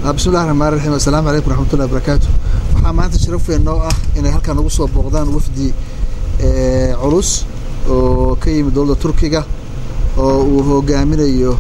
bismillahi raxmaan raxiim assalaamu calaykum raxmatullahi barakaatu waxaa maanta sharaf weyn noo ah inay halkan ugu soo booqdaan wafdi culus oo ka yimid dowladda turkiga oo uu hogaaminayo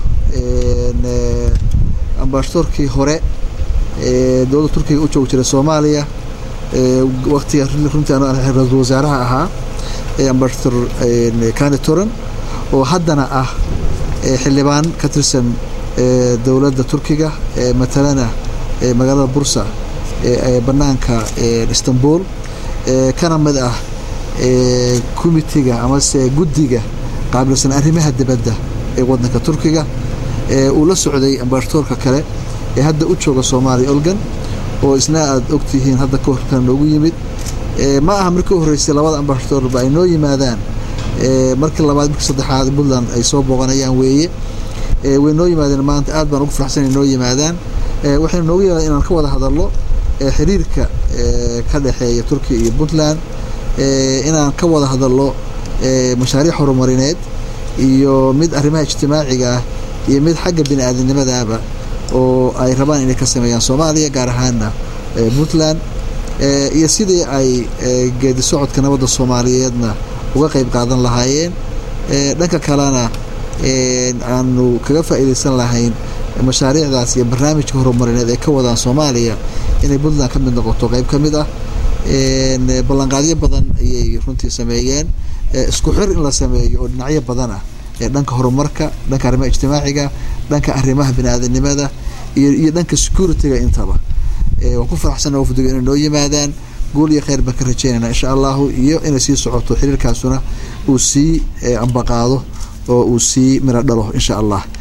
ambasadorkii hore ee dowladda turkiga u joogi jiray soomaaliya waktiga runtii ra-iisul wasaaraha ahaa ambasador kani toran oo haddana ah xildhibaan ka tirsan dowladda turkiga matalana magaalada bursa ee banaanka istanbul kana mid ah committiga amase guddiga qaabilsan arrimaha dibadda ee wadanka turkiga uu la socday ambasadorka kale ee hadda u jooga soomaaliya olgan oo isna aada ogtihiin hadda ka horkan noogu yimid ma aha markii horreysay labada ambasadorba ay noo yimaadaan markii labaad markii saddexaad puntland ay soo booqanayaan weeye way noo yimaadeen maanta aad baan ugu faraxsan inay noo yimaadaan waxaynu noogu yimaadeen inaan ka wada hadalno xiriirka ka dhexeeya turkiya iyo puntland inaan ka wada hadalno mashaariic horumarineed iyo mid arrimaha ijtimaaciga ah iyo mid xagga bini aadamnimadaaba oo ay rabaan inay ka sameeyaan soomaaliya gaar ahaana puntland iyo sidii ay geedi socodka nabadda soomaaliyeedna uga qayb qaadan lahaayeen dhanka kalena aanu kaga faa'iidaysan lahayn mashaariicdaas iyo barnaamijka horumarineed ay ka wadaan soomaaliya inay puntland ka mid noqoto qayb ka mid ah ballanqaadyo badan ayay runtii sameeyeen isku xir in la sameeyo oo dhinacyo badan ah dhanka horumarka dhanka arrimaha ijtimaaciga dhanka arrimaha bini-aadanimada iyo iyo dhanka security-ga intaba waan ku faraxsana wafdiga inay noo yimaadaan guul iyo kheyr baan ka rajeynayna insha allahu iyo inay sii socoto xiriirkaasuna uu sii ambaqaado oo uu sii miro dhalo insha allah